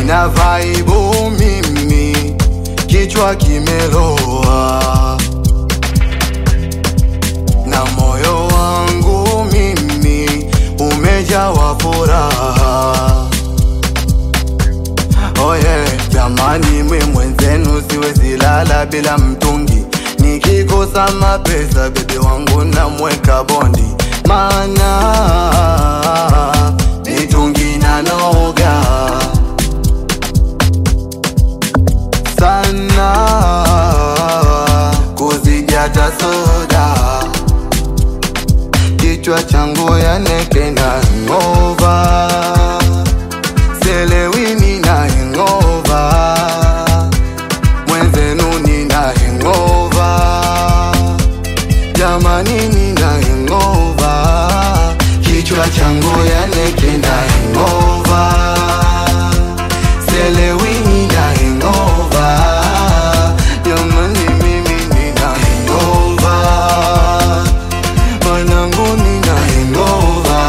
sina vaibu mimi, kichwa kimeloa na moyo wangu mimi umejawa furaha. Oye jamani, mwe mwenzenu siwezi lala bila mtungi, nikikosa mapesa bebe wangu namweka bondi, mana mitungi na noga sana kuzijata soda kichwa changu yanekenda ngova selewini na hengova mwenzenu nina hengova jamani nina hengova kichwa changu yanekenda hengova selewini na hengova jamani mimi nina hengova mwanangu nina hengova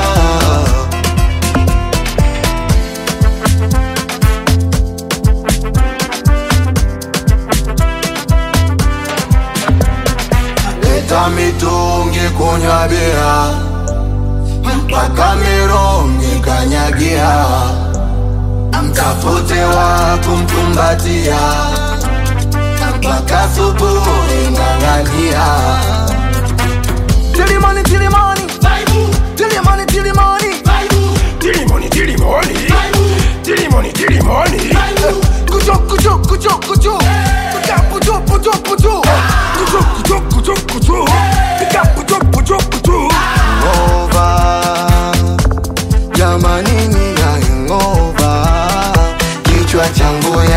leta mitungi kunywa bia mpaka mirongi kanyagia mtafute wa kumkumbatia mpaka subuhi ng'ang'ania Tilimani, tilimani, tilimani, tilimani. Tilimoni, tilimoni, tilimoni, tilimoni. Kucho, kucho, kucho, kucho. Kucha, pucho, pucho, pucho. Kucho, kucho, kucho, kucho. Pika, kucho, kucho, kucho. ngova jamani nina ngova kichwa changu